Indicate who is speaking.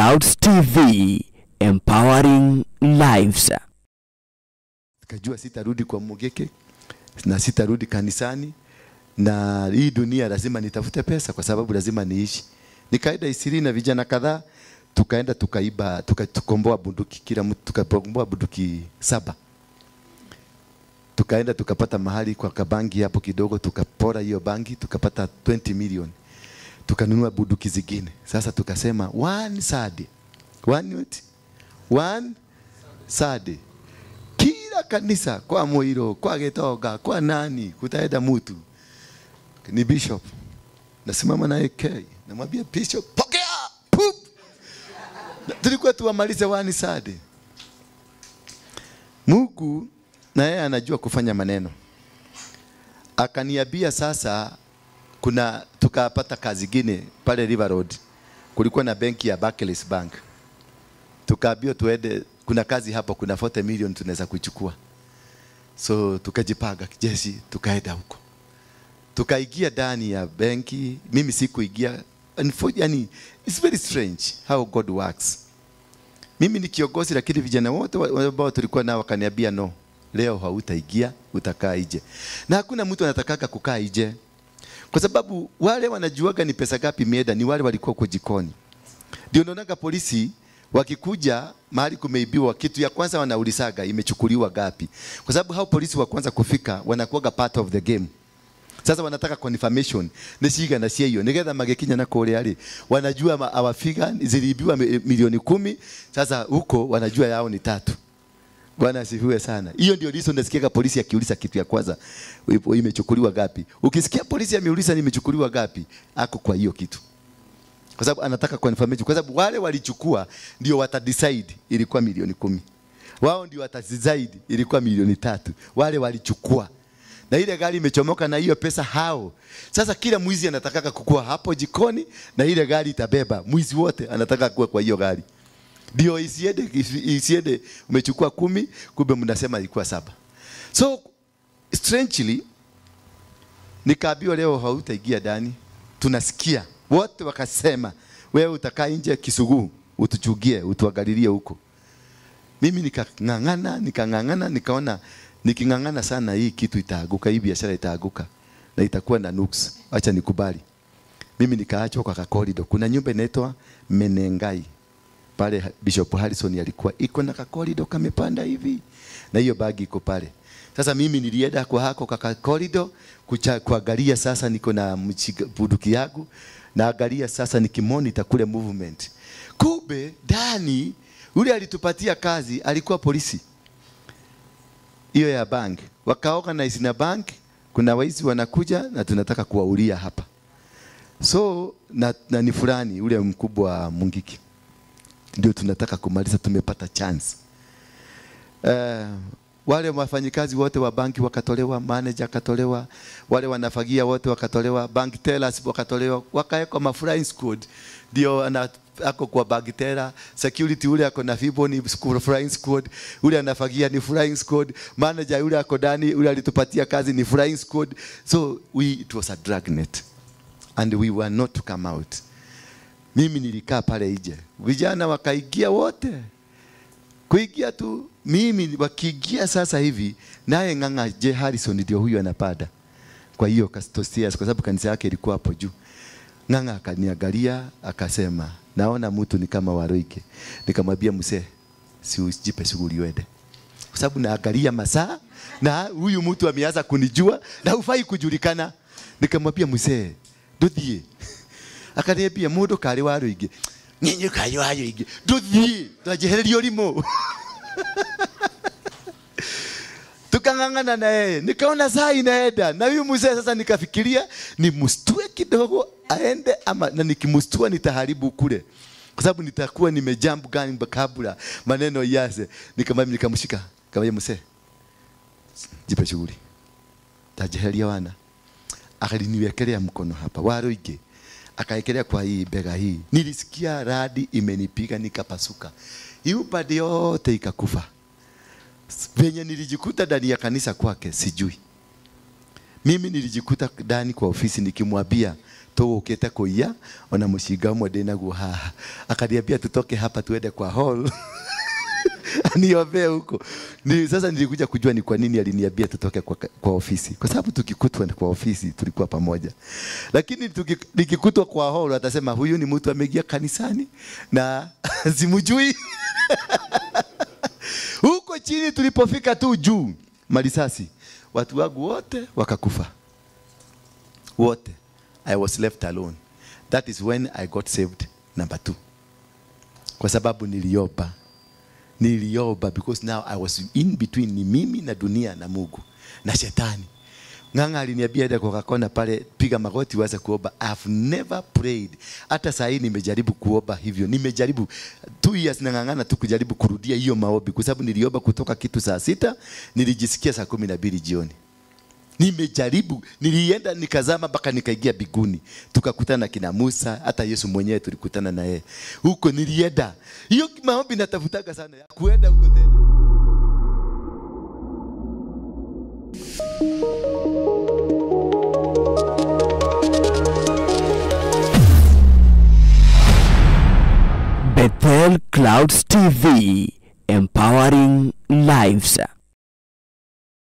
Speaker 1: Clouds TV, empowering lives.
Speaker 2: Nikajua sitarudi kwa Mugeke na sitarudi kanisani, na hii dunia lazima nitafute pesa kwa sababu lazima niishi. Nikaenda Isiri na vijana kadhaa, tukaenda tukaiba, tuka- tukomboa bunduki, kila mtu tukakomboa bunduki saba. Tukaenda tukapata mahali kwa kabangi hapo kidogo, tukapora hiyo bangi, tukapata 20 million, tukanunua bunduki zingine. Sasa tukasema one Saturday, one what? one Saturday kila kanisa kwa Moiro, kwa Getoga, kwa nani kutaenda mtu ni bishop, nasimama naye K, namwambia bishop, pokea Pup! Na tulikuwa tuwamalize wani sade. Mungu na yeye anajua kufanya maneno, akaniambia sasa, kuna tukapata kazi ingine pale River Road, kulikuwa na benki ya Barclays Bank tukaambiwa tuende, kuna kazi hapo, kuna 40 million tunaweza kuchukua. So tukajipanga jeshi, tukaenda huko, tukaingia ndani ya benki. Mimi sikuingia, Unfo- yani it's very strange how God works. Mimi ni kiongozi, lakini vijana wote wa- ambao tulikuwa nao wakaniambia no, leo hautaingia, utakaa nje, na hakuna mtu anatakaka kukaa nje, kwa sababu wale wanajuaga ni pesa gapi imeenda ni wale walikuwa kwa jikoni. Ndio naonaga polisi wakikuja mahali kumeibiwa, kitu ya kwanza wanaulizaga imechukuliwa gapi, kwa sababu hao polisi wa kwanza kufika wanakuwaga part of the game. Sasa wanataka confirmation ni shiga na cio nigetha magikinya na kũrĩa rĩ wanajua ma- awafiga ziliibiwa mi- milioni kumi. Sasa huko wanajua yao ni tatu. Bwana asifiwe sana. Hiyo ndio reason nasikiaga polisi akiuliza kitu ya kwanza ipo- imechukuliwa gapi. Ukisikia polisi ameuliza nimechukuliwa gapi, ako kwa hiyo kitu kwa sababu anataka confirmation, kwa sababu wale walichukua ndio watadecide ilikuwa milioni kumi, wao ndio watadecide ilikuwa milioni tatu. Wale walichukua na ile gari imechomoka na hiyo pesa hao. Sasa kila mwizi anataka kukua hapo jikoni na ile gari itabeba mwizi wote, anataka kuwa kwa hiyo gari ndio isiende, isi- isiende umechukua kumi, kumbe mnasema ilikuwa saba. So strangely nikaambiwa leo hautaingia ndani. Tunasikia wote wakasema, wewe utakaa nje Kisugu, utuchugie, utuangalilie huko. Mimi nikang'ang'ana, nikang'ang'ana, nikaona niking'ang'ana sana hii kitu itaaguka, hii biashara itaaguka na itakuwa na nuks. Acha nikubali. Mimi nikaachwa kwa kakorido. Kuna nyumba inaitwa Menengai pale Bishop Harrison alikuwa iko na kakorido kamepanda hivi na hiyo bagi iko pale. Sasa mimi nilienda kwa hako kaka korido kucha, kuangalia sasa niko na mchiga- bunduki yangu naangalia sasa nikimonita kule movement. Kumbe ndani yule alitupatia kazi alikuwa polisi hiyo ya bank, wakaorganize na bank, kuna waizi wanakuja na tunataka kuwaulia hapa so na, na ni fulani ule mkubwa wa Mungiki ndio tunataka kumaliza, tumepata chance. Uh, wale wafanyikazi wote wa banki wakatolewa, manager akatolewa, wale wanafagia wote wakatolewa, bank tellers wakatolewa, wakawekwa ma flying squad, ndio ana ako kwa bank teller, security ule ako na fibo ni squ- flying squad, ule anafagia ni flying squad, manager yule ako ndani, ule alitupatia kazi ni flying squad. So we it was a dragnet and we were not to come out. Mimi nilikaa pale nje, vijana wakaingia wote, kuingia tu mimi wakiingia sasa hivi, naye Ng'ang'a J Harrison ndio huyu anapanda kwa hiyo Castosias, kwa sababu kanisa yake ilikuwa hapo juu. Ng'ang'a akaniangalia akasema, naona mtu ni kama Waroike. Nikamwambia mzee, si ujipe shughuli uende, kwa sababu naangalia masaa na huyu mtu ameanza kunijua na hufai kujulikana. Nikamwambia mzee, nduthie akaniambia mundu kari wa ruingi nyinyi kayo ayo ingi nduthie twanjehereria urimo tukang'ang'ana na yeye, nikaona saa inaenda na huyu mzee sasa, nikafikiria nimstue kidogo aende ama, na nikimstua nitaharibu kule, kwa sababu nitakuwa nimejambu gani kabla maneno yaze. Nikamwambia, nikamshika kama mzee, jipe shughuli, tajeheria wana. Akaliniwekelea mkono hapa waroige, akaekelea kwa hii bega hii, nilisikia radi imenipiga nikapasuka, hii upande yote ikakufa venye nilijikuta ndani ya kanisa kwake sijui. Mimi nilijikuta ndani kwa ofisi nikimwambia tũgũkĩte kũiya ona mũcinga ũmwe ndĩ naguo haha akaniambia tutoke hapa tuende kwa hall niombee huko ni, sasa nilikuja kujua ni kwa nini aliniambia tutoke kwa, kwa ofisi kwa sababu tukikutwa kwa ofisi tulikuwa pamoja lakini tuki, nikikutwa kwa hall atasema huyu ni mtu ameingia kanisani na simujui huko chini tulipofika tu juu marisasi watu wangu wote wakakufa wote i was left alone that is when i got saved number two kwa sababu niliomba niliomba because now i was in between ni mimi na dunia na mungu na shetani ng'ang'a aliniambia ende kwa kona pale piga magoti uweze kuomba I have never prayed hata saa hii nimejaribu kuomba hivyo nimejaribu two years nang'ang'ana tu kujaribu kurudia hiyo maombi kwa sababu niliomba kutoka kitu saa sita nilijisikia saa kumi na mbili jioni nimejaribu nilienda nikazama mpaka nikaingia biguni tukakutana na kina musa hata yesu mwenyewe tulikutana na yeye huko nilienda hiyo maombi natafutaga sana ya kuenda huko tena
Speaker 1: Bethel Clouds TV, empowering lives.